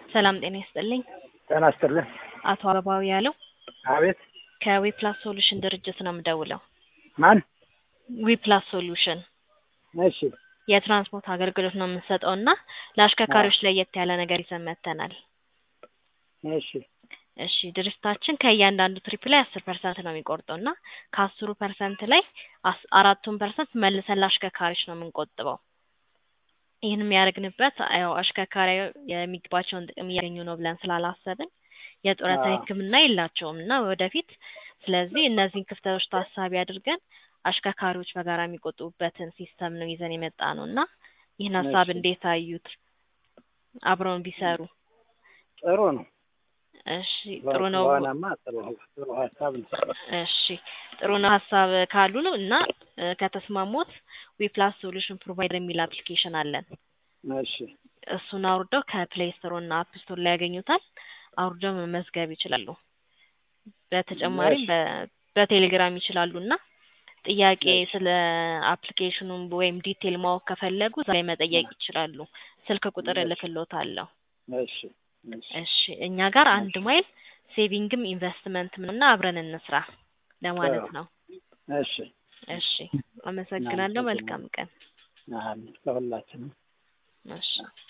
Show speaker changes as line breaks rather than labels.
ሰላም ጤና ይስጥልኝ።
ጤና ይስጥልኝ።
አቶ አበባው ያለው
አቤት
ከዊፕላስ ሶሉሽን ድርጅት ነው የምደውለው።
ማን?
ዊፕላስ ሶሉሽን
እሺ
የትራንስፖርት አገልግሎት ነው የምንሰጠው እና ለአሽከርካሪዎች ለየት ያለ ነገር ይዘን መጥተናል።
እሺ
እሺ ድርጅታችን ከእያንዳንዱ ትሪፕ ላይ አስር ፐርሰንት ነው የሚቆርጠው እና ከአስሩ ፐርሰንት ላይ አስ- አራቱን ፐርሰንት መልሰን ለአሽከርካሪዎች ነው የምንቆጥበው። ይህን የሚያደርግንበት ያው አሽከርካሪ የሚገባቸውን ጥቅም እያገኙ ነው ብለን ስላላሰብን የጡረታ
አዎ።
ሕክምና የላቸውም እና ወደፊት ስለዚህ እነዚህን ክፍተቶች ታሳቢ አድርገን አሽከርካሪዎች በጋራ የሚቆጥቡበትን ሲስተም ነው ይዘን የመጣ ነው እና ይህን ሀሳብ
እሺ።
እንዴት አዩት? አብረውን ቢሰሩ
ጥሩ ነው።
እሺ ጥሩ ነው።
በሆነማ ጥሩ ጥሩ ሀሳብ ነው።
እሺ ጥሩ ነው ሀሳብ ካሉ ነው እና እ፣ ከተስማሙት ዊፕላስ ሶሉሽን ፕሮቫይደር የሚል አፕሊኬሽን አለን።
እሺ
እሱን አውርደው ከፕሌይ ስቶር እና አፕ ስቶር ላይ ያገኙታል። አውርደው መመዝገብ ይችላሉ። በተጨማሪም
እሺ።
በ- በቴሌግራም ይችላሉ እና ጥያቄ
እሺ።
ስለ አፕሊኬሽኑ ወይም ዲቴል ማወቅ ከፈለጉ እዛ ላይ መጠየቅ ይችላሉ። ስልክ ቁጥር
እሺ።
እልክልዎታለሁ።
እሺ እሺ
እሺ እኛ ጋር አንድ ማይል ሴቪንግም ኢንቨስትመንትም እና አብረን እንስራ ለማለት
ጥሩ።
ነው።
እሺ
እሺ አመሰግናለሁ። መልካም ቀን።
አሜን። ለሁላችንም
እሺ